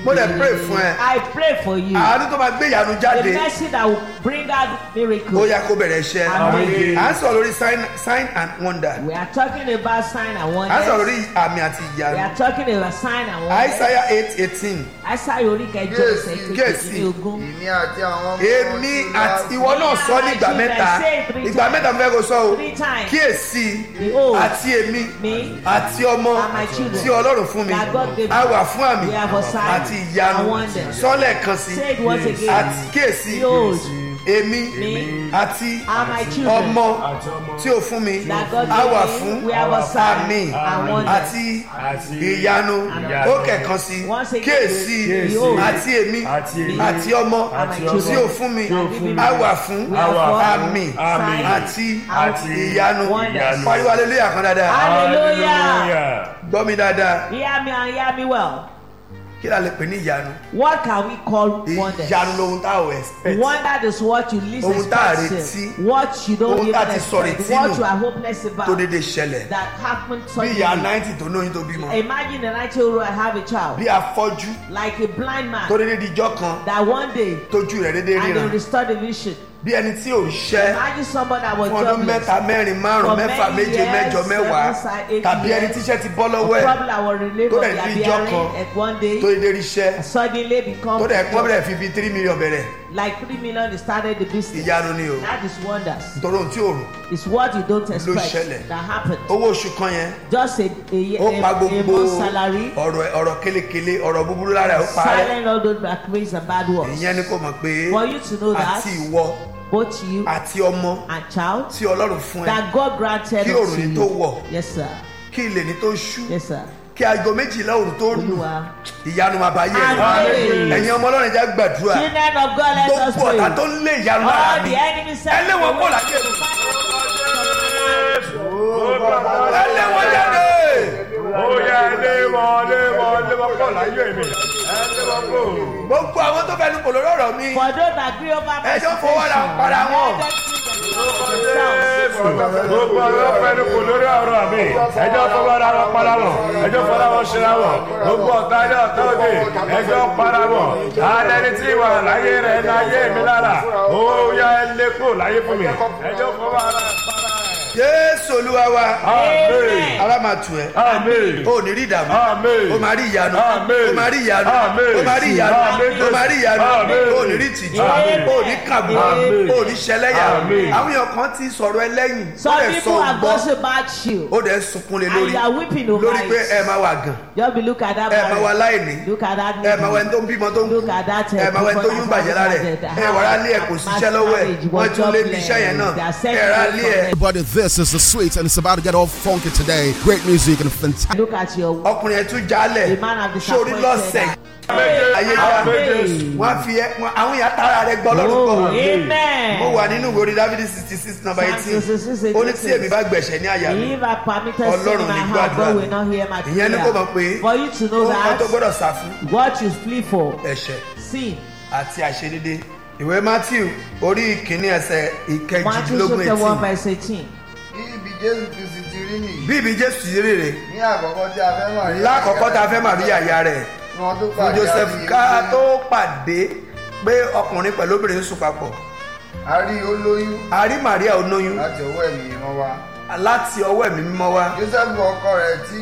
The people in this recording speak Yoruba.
mo dẹ̀ pray fún ẹ I pray for you. àánú tó máa gbé ìyanu The jáde mercy that will bring out ó miracle. yá kó bẹ̀rẹ̀ iṣẹ́ Amen. à ń sọ̀rọ̀ lórí sign sign and wonder We are talking about sign and à ń wonders. sọ̀rọ̀ lórí àmì àti We ìyanu are talking about sign and wonders. Isaiah eight eighteen Isaiah orí kẹjọ Yes, ẹsẹ̀ yes. kejì ní ogún. ìní àti àwọn ọmọ èmi àti ìwọ náà sọ ní ìgbà mẹ́ta ìgbà mẹ́ta mo fẹ́ kó sọ o Three times. kíyèsí Behold, àti èmi me àti ọmọ and my children tí ọlọ́run fún mi that God gave a me. wà fún àmì We have a sign àti ìyanu and wonders. sọ́lẹ̀ kan sí Say it once again. àti kíyèsí Behold, èmi me àti and my children ọmọ tí o fún mi that God a wà gave fún me. We have a sign àmì and wonders. àti Àti ìyanu ìyanu. ó kẹ̀kan sí Once again, kíyèsí behold, àti èmi Àti èmi. àti ọmọ Àti ọmọ. tí o fún mi Tí o fún mi. a wà fún We have Àwa. one àmì Àmì. àti Àti ìyanu wonders. pariwo aleluya kan dáadáa Hallelujah. gbọ́ mi dáadáa Hear me and hear me well. kí la lè pè ní ìyanu What can we call wonders? ìyanu lohun tá ò expect Wonder is what you least Ohun tá a expect. retí. What you don't Ohun even tá a ti sọ expect. retí What nù. you are hopeless about. tó dédé ṣẹlẹ̀ That happened bí suddenly. ìyá náìtì tó lóyún tó bímọ Imagine a 90 year old have a child. bí afọ́jú Like a blind man. tó dédé dijọ́ kan That one day. tójú rẹ̀ dédé And they ríran restore the vision. bí ẹni tí ò ń ṣẹ́ Imagine somebody that was fún ọdún jobless. mẹ́ta mẹ́rin márùn For mẹ́fà many méje years, mẹ́jọ mẹ́wàá seven, si- eight tàbí ẹni years. tíṣẹ́ ti bọ́ lọ́wọ́ ẹ̀ Probably our relief tó of dẹ̀ their ní ìjọ bearing kan at one day. tó dédé ríṣẹ́ Suddenly become tó dẹ̀ pọ́n bẹ̀rẹ̀ fi bíi three million bẹ̀rẹ̀ like three million they started the business. ìyanu ni o That is wonders. nítorí ohun tí ò rò It's what you don't expect ṣẹlẹ̀. that happened. owó oṣù kan yẹn Just a a, year- ó pa a, a gbogbo month salary. ọ̀rọ̀ ọ̀rọ̀ kélekèle ọ̀rọ̀ búburú lára ẹ̀ ó parẹ́ Silent all those backways and bad words. ìyẹn ni kò mọ̀ pé For you to know that àti ìwọ both you àti ọmọ and child tí ọlọ́run fún ẹ that God granted Kí unto òrùn ní tó you. wọ̀. Yes sir. kí ilé ní tó ṣú Yes sir. kí aago méjìlá òrùn tó lù Olúwa. ìyanu máa bá yé ẹ Amen. ẹ̀yin ọmọ ọlọ́run já gbàdúrà Children of God let us gbogbo pray. ọ̀tá tó ń lé ìyanu lára All mi the enemy ẹ lé wọn kó láyé mi ẹ lé wọn jáde Ó yẹ lé wọn lé wọn lé wọn pọ̀ láyé mi. Ẹ lé wọn kó. gbogbo àwọn tó fẹnu kò lórí ọ̀rọ̀ mi For those that agree over my Ẹjọ́ fọwọ́ ra para wọn. Gbogbo àwọn ọ̀fẹ́ni kò lórí ọ̀rọ̀ mi. Ẹjọ́ fọwọ́ ra wọn para wọn. Ẹjọ́ fọwọ́ wọn ṣera wọn. Gbogbo ọ̀tá ilé ọ̀tá òde. Ẹjọ́ para wọn. Alẹ́ni tí wà láyé rẹ̀ láyé mi lára. Ó yẹ lé kó láyé fún mi. Ẹjọ́ fọwọ́ ra para rẹ̀. jésù olúwa wa Amen. ara máa tù ẹ Amen. o ò ní rí ìdààmú Amen. o máa rí ìyanu Amen. o máa rí ìyanu Amen. o máa rí ìyanu Amen. o máa rí ìyanu Amen. o ò ní rí ìtìjú Amen. o ò ní kàbú Amen. o ò ní ṣẹlẹ́yà Amen. àwọn èèyàn kan ti sọ̀rọ̀ ẹlẹ́yìn ó Some dẹ̀ sọ people are gbọ́ gossip about you. ó dẹ̀ sunkún lé And lórí you are weeping over lórí pé ẹ it. máa wà gàn Just be look at that ẹ máa wà marriage. láìní Look at that ẹ máa wà ẹni lady. tó ń bímọ tó ń kú Look at that. uh, ẹ máa wà ẹni tó people yún that bàjẹ́ lára ẹ have ẹ wà á lé ẹ kò síṣẹ́ lọ́wọ́ ẹ marriage, wọ́n tún lé jobless. iṣẹ́ yẹn náà They are ẹ rà á lé ẹ. Everybody, this is the sweet, and it's about to get all funky today. Great music and fantastic. Look at your ọkùnrin ẹ tún jálẹ̀ The man have sórí disappointed lọ́sẹ̀ her. ayé já Amen. wọ́n á fi ẹ wọ́n- àwọn èèyàn tara rẹ gbọ́ lọ́rùn Oh, kọ́ amen. mo wà nínú ìwé orí dávidi sixty six number Psalm eighteen 66, ó ní tí èmi bá gbẹ̀ṣẹ̀ ní àyà mi If I permitted sin Ọlọ́run in my ní heart, gbàdúrà God mi. will not hear my ìyẹn ni kò mọ̀ pé prayer. For you to know ohun kan tó that, gbọ́dọ̀ sá fún what you flee for, ẹ̀ṣẹ̀ sin. àti àìṣedédé ìwé matthew orí ìkíní ẹsẹ̀ Matthew ìkẹjìdínlógún chapter 1 eighteen verse 18. bí ibi jésù kristi ti rí nìyí bí ibi jésù ti rí rè ní àkọ́kọ́ tí a fẹ́ mọ̀ rí lákọ̀ọ́kọ́ tá a fẹ́ màrí àyà rẹ̀ ni wọ́n tó fún pàdé joseph àti ká ìyẹn. tó pàdé pé ọkùnrin pẹ̀lú obìnrin ń sùn papọ̀ a rí olóyún a rí maria olóyún láti ọwọ́ ẹ̀mí wọn wá láti ọwọ́ ẹ̀mí mímọ́ wá joseph ọkọ rẹ̀ tí